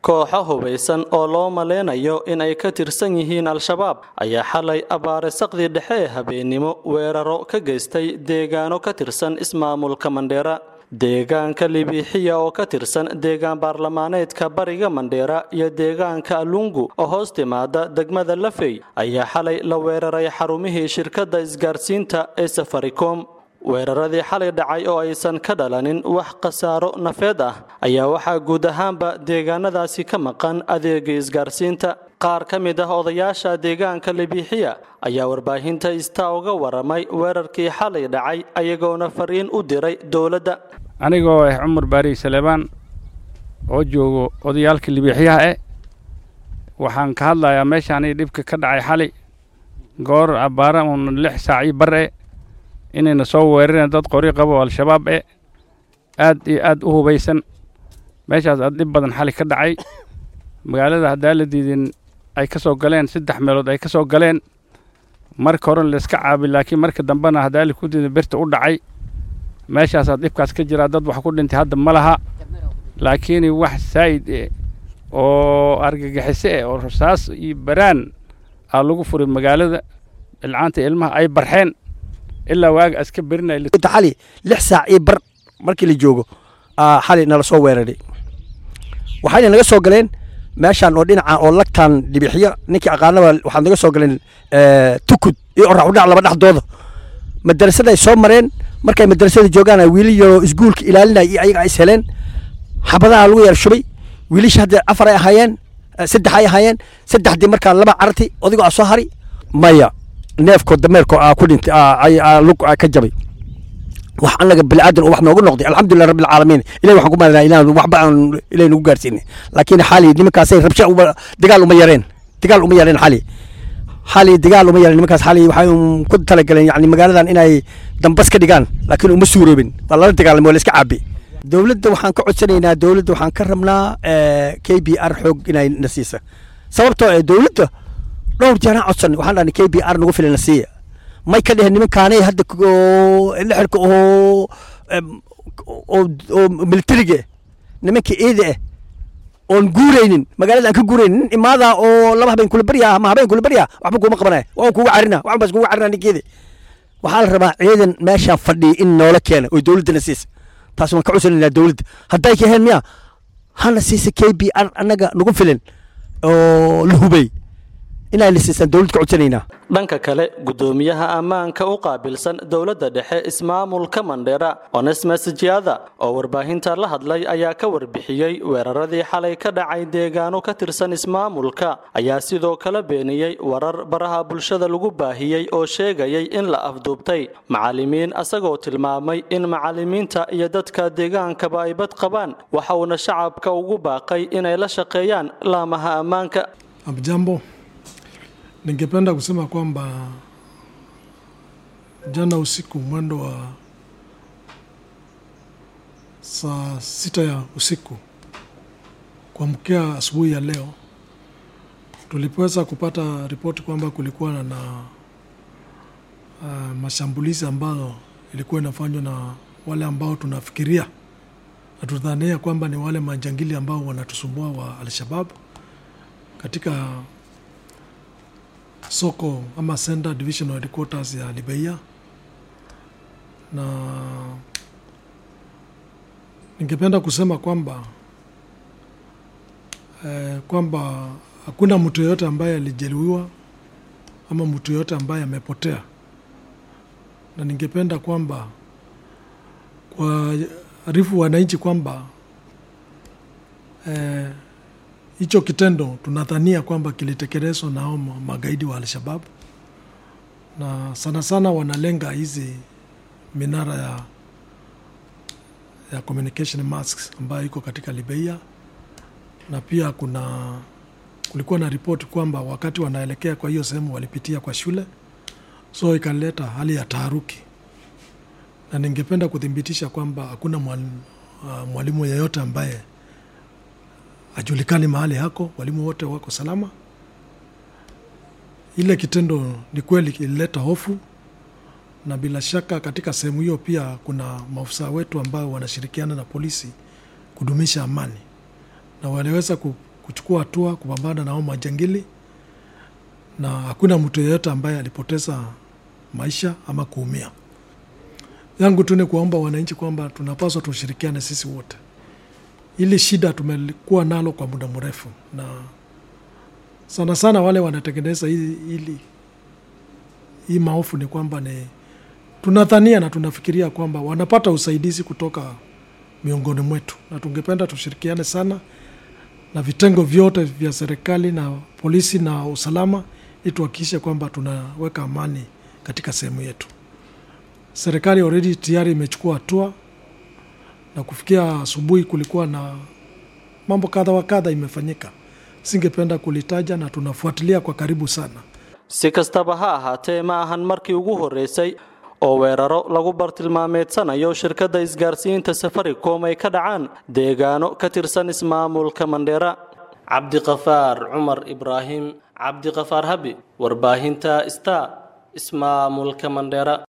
kooxo hubaysan oo loo maleynayo in ay ka tirsan yihiin al-shabaab ayaa xalay abaare saqdii dhexe ee habeennimo weeraro ka geystay deegaano ka tirsan ismaamulka mandheera deegaanka libiixiya oo ka tirsan deegaan baarlamaaneedka bariga mandheera iyo deegaanka alungu oo hoos timaada degmada lafey ayaa xalay la weeraray xarumihii shirkadda isgaarsiinta ee safaricom weeraradii xalay dhacay oo aysan ka dhalanin wax khasaaro nafeed ah ayaa waxaa guud ahaanba deegaanadaasi ka maqan adeega isgaarsiinta qaar ka mid ah odayaasha deegaanka libiixiya ayaa warbaahinta istaa uga waramay weerarkii xalay dhacay ayagoona fariin u diray dowladda anigoo ah cumar baari saleebaan oo joogo odayaalka libiixyaha eh waxaan ka hadlayaa meeshaani dhibka ka dhacay xalay goor abbaara uun lix saacii bar e inayna soo weerareen dad qori qabo oo al-shabaab e aad iyo aad u hubaysan meeshaas aad dhib badan xali ka dhacay magaalada haddaa la diidin ay ka soo galeen saddex meelood ay ka soo galeen marka horena layska caabi laakiin marka dambena haddaa la ku diidin birta u dhacay meeshaasaa dhibkaas ka jiraa dad wax ku dhintay hadda ma laha laakiin wax saa'id eh oo argagixiso eh oo rasaas iyo baraan aa lagu furay magaalada ilcaanta ilmaha ay barxeen ilaa waaga aska berinaya xali lix saac iyo bar markii la joogo xali nala soo weeraray waxayna naga soo galeen meeshaan oo dhinaca oo lagtaan dhibixiyo ninkii aqaanaba waxaad naga soo galeen tukud iyo orax udhac laba dhexdooda madarasada ay soo mareen markay madarasada joogaan wiili yaroo isguulka ilaalinaya iyo ayaga is heleen xabadaha lagu yar shubay wiilisha hadda afar ay ahaayeen saddex ay ahaayeen saddexdii markaa laba carti odigoo a soo hari maya neefkoo dameerkoo aa ku dhintay lug ka jabay wax annaga bilaadan oo wax noogu noqday alxamdulilah rabbil caalamiin ilahi waxaan ku maadnaa ilaan waxba aan ilahi nagu gaarsiinay laakiin xali nimankaasay rabsha dagaal uma yareen dagaal uma yareen xali xali dagaal uma yareen nimankaas xali waxay ku talagaleen yani magaaladan inay dambas ka dhigaan laakiin uma suuroobin waa lala dagaalamay waa la iska caabi dowladda waxaan ka codsanaynaa dowladda waxaan ka rabnaa k b r xoog inay na siisa sababtoo ee dowladda dhowr jeeraan codsan waxaan dhahnay k b r nagu filan na siiya may ka dheheen nimankaanay hadda lixirka oo oo militariga nimanka eeda ah oon guuraynin magaalada aan ka guuraynin nin imaadaa oo laba habeen kula baryaa ama habeen kula baryaa waxba kuuma qabanaya waan kuuga carina waxan baas kuuga carina ninkeeda waxaa la rabaa ciidan meeshaan fadhiya in noola keena oo dowladdana siisa taas waan ka cusanaynaa dowladda hadday ka heen miya hana siisa k b r annaga nagu filan oo la hubay inay la siisaan dowladda ka codsanaynaa dhanka kale gudoomiyaha ammaanka u qaabilsan dowladda dhexe ismaamulka mandheera onesmes jiada oo warbaahinta la hadlay ayaa ka warbixiyey weeraradii xalay ka dhacay deegaano ka tirsan ismaamulka ayaa sidoo kale beeniyey warar baraha bulshada lagu baahiyey oo sheegayay in la afduubtay macallimiin asagoo tilmaamay in macallimiinta iyo dadka deegaankaba ay bad qabaan waxa uuna shacabka ugu baaqay inay la shaqeeyaan laamaha ammaanka Jambo, ningependa kusema kwamba jana usiku mwendo wa saa sita ya usiku kuamkia asubuhi ya leo tulipoweza kupata ripoti kwamba kulikuwa na uh, mashambulizi ambayo ilikuwa inafanywa na wale ambao tunafikiria na tudhania kwamba ni wale majangili ambao wanatusumbua wa Alshabab katika soko ama Center Divisional Headquarters ya Libeia, na ningependa kusema kwamba eh, kwamba hakuna mtu yoyote ambaye alijeruhiwa ama mtu yoyote ambaye amepotea, na ningependa kwamba kwa arifu wananchi kwamba eh, hicho kitendo tunadhania kwamba kilitekelezwa na hao magaidi wa Alshabab, na sana sana wanalenga hizi minara ya, ya communication masks ambayo iko katika Libeia, na pia kuna kulikuwa na ripoti kwamba wakati wanaelekea kwa hiyo sehemu walipitia kwa shule, so ikaleta hali ya taharuki, na ningependa kuthibitisha kwamba hakuna mwalimu yeyote ambaye hajulikani mahali hako, walimu wote wako salama. Ile kitendo ni kweli kilileta hofu, na bila shaka katika sehemu hiyo pia kuna maafisa wetu ambao wanashirikiana na polisi kudumisha amani, na waliweza kuchukua hatua kupambana na hao majangili, na hakuna mtu yeyote ambaye alipoteza maisha ama kuumia. Yangu tu ni kuwaomba wananchi kwamba tunapaswa tushirikiane sisi wote. Hili shida tumekuwa nalo kwa muda mrefu, na sana sana wale wanatengeneza hili, hili hii maofu ni kwamba ni tunadhania na tunafikiria kwamba wanapata usaidizi kutoka miongoni mwetu, na tungependa tushirikiane sana na vitengo vyote vya serikali na polisi na usalama, ili tuhakikishe kwamba tunaweka amani katika sehemu yetu. Serikali already tayari imechukua hatua, na kufikia asubuhi kulikuwa na mambo kadha wa kadha imefanyika, singependa kulitaja, na tunafuatilia kwa karibu sana. si kastaba ha ahaatee ma ahan markii ugu horreysay oo weeraro lagu bartilmaameedsanayo shirkadda isgaarsiinta safaricom ay ka dhacaan deegaano ka tirsan ismaamulka mandheera cabdiqafaar cumar ibraahim cabdiqafaar habi warbaahinta star ismaamulka mandheera